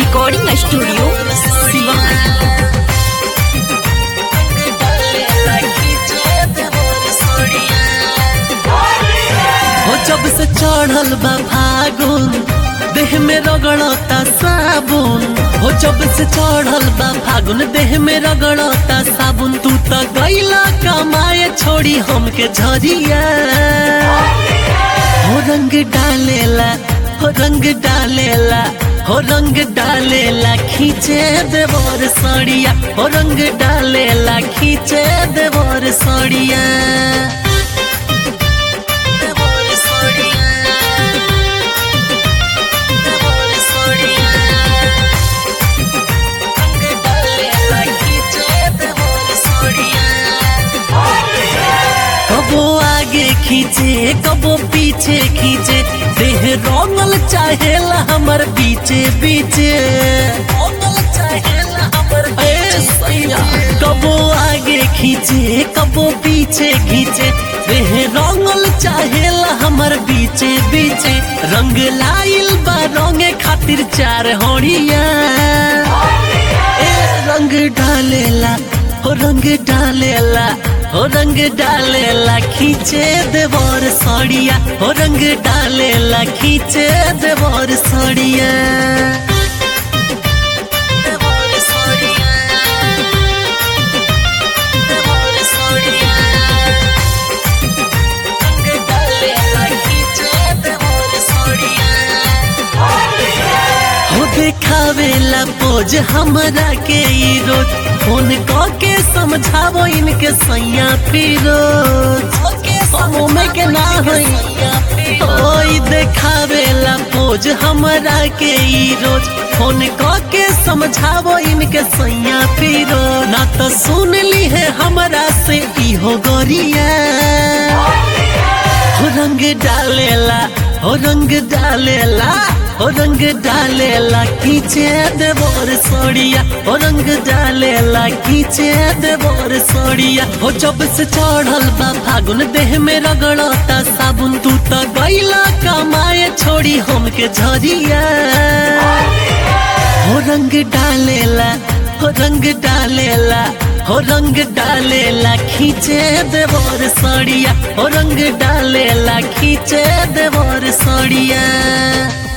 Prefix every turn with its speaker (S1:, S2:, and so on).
S1: recording studio Siwan
S2: हो जब से चढ़ल बा फागुन देह में रगड़ता साबुन हो जब से चढ़ल बा फागुन देह में रगड़ता साबुन तू तो गईला कमाए छोड़ी हमके झरिया हो रंग डालेला हो रंग डालेला हो रंग डालेला खींचे देवर सड़िया हो रंग डालेला खींचे देवर सड़िया देवर सड़िया देवर सड़िया रंग डालेला खींचे देवर सड़िया कबो आगे खींचे कबो पीछे खींचे देह रोमल चाहेला हमर बीचे बीचे रोमल चाहेला हमर बीचे सैया कबो आगे खींचे कबो पीछे खींचे देह रोमल चाहेला हमर बीचे बीचे रंग लाइल बा रंगे खातिर चार होड़िया ए रंग डालेला हो रंग डालेला हो रंग डालेला खींचे देवर सड़िया हो रंग डालेला खींचे देवर सड़िया देवर सड़िया देवर सड़िया रंग डालेला खींचे देवर सड़िया हो देखावेला पोज हमरा के ई रोज फोन क के समझावो इनके सैया फिरोज में के ना होई ओई देखावेला पोज हमरा के ई रोज फोन क के समझावो इनके सैया फिरो ना तो सुन ली है हमरा से इहो गोरिया हो रंग डालेला हो रंग डालेला हो रंग डालेला खींचे देवर सोड़िया हो रंग डालेला खींचे देवर सोड़िया हो जब से चढ़ल बा फागुन देह में रगड़ता साबुन तू तो गईला कमाए छोड़ी हमके झरिया हो रंग डालेला हो रंग डालेला हो रंग डालेला खींचे देवर सड़िया हो रंग डालेला खींचे देवर सड़िया